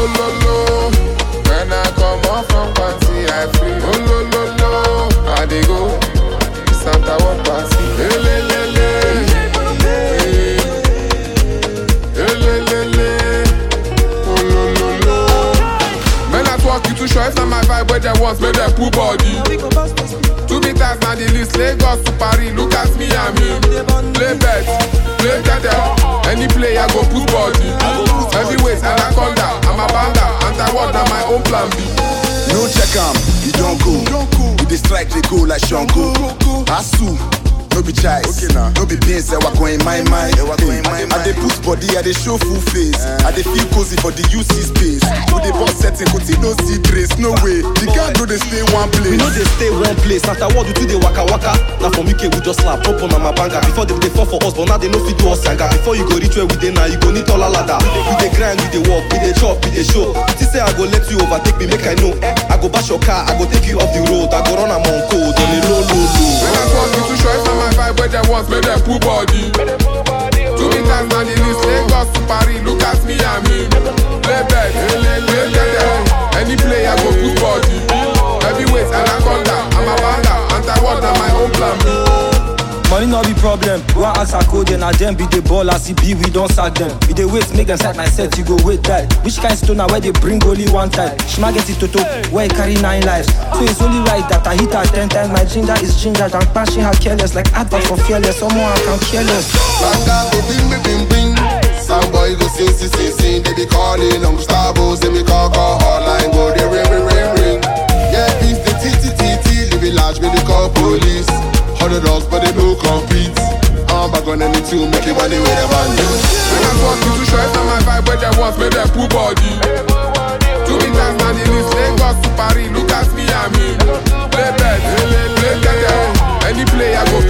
lo lo. When I come off from party, I feel oh lo lo lo. I dey go Santa What party. Eh, le, le, le. Eh, eh, le, le, le. Oh lo lo lo. Men at work, you too sure it's not my vibe where they want, make them pull body. Two meters na the list, Lagos to Paris, look at me and me. Play bet, play tete, any player go put body. Heavyweight, anaconda, I'm a banda, anti-war na my own plan B. No check am, you don't go. We dey strike they go like Shango. Asu, no be choice. Okay, nah. No be beans, I go in my mind. Ewa go in my I dey mind. put body, I dey show full face. I dey feel cozy for the UC space. Who dey boss setting, go no see trace. No way, the gang no dey stay one We place. know they stay one place. After what we do they waka waka. Now from UK we just slap up on my banger. Before they dey fall for us, but now they no fit do us younger. Before you go reach where we dey now, you go need taller ladder. We dey grind, we dey work, we dey chop, we dey show. This say I go let you overtake me, make I know. I go bash your car, I go take you off the road. I go run am on code on the low low Men low. at work, you too sure it's not my vibe where they want, make them pull body. Two meters na the list, Lagos to Paris, look at me and me. Play bet, play tete, any player go put body. Heavyweight, anaconda, I'm a banda, anti-war na my own plan B. Money no be problem. One ask a code, and them be the ball as it be, we don't sack them. We dey wait, make them set my set, you go wait that. Which kind stoner where they bring only one type? Shima get it toto, where he carry nine lives. So it's only right that I hit her ten times. My ginger is ginger, and punching her careless, like advert for fearless. Someone I can careless. Banga go bing bing bing bing. Some boy go sing sing sing sing. They be calling on Gustavo, say me call call hotline go they ring ring ring ring. Yeah, beef the t t t t. Live it large, me they call police. Hundred dogs, but they no compete. I'm back on any two, make it money with a band. Men at work, you too sure it's not my vibe where they want, make them pull body. Two meters na the list, Lagos to Paris, look at me and me. Play bet, play tete, any player go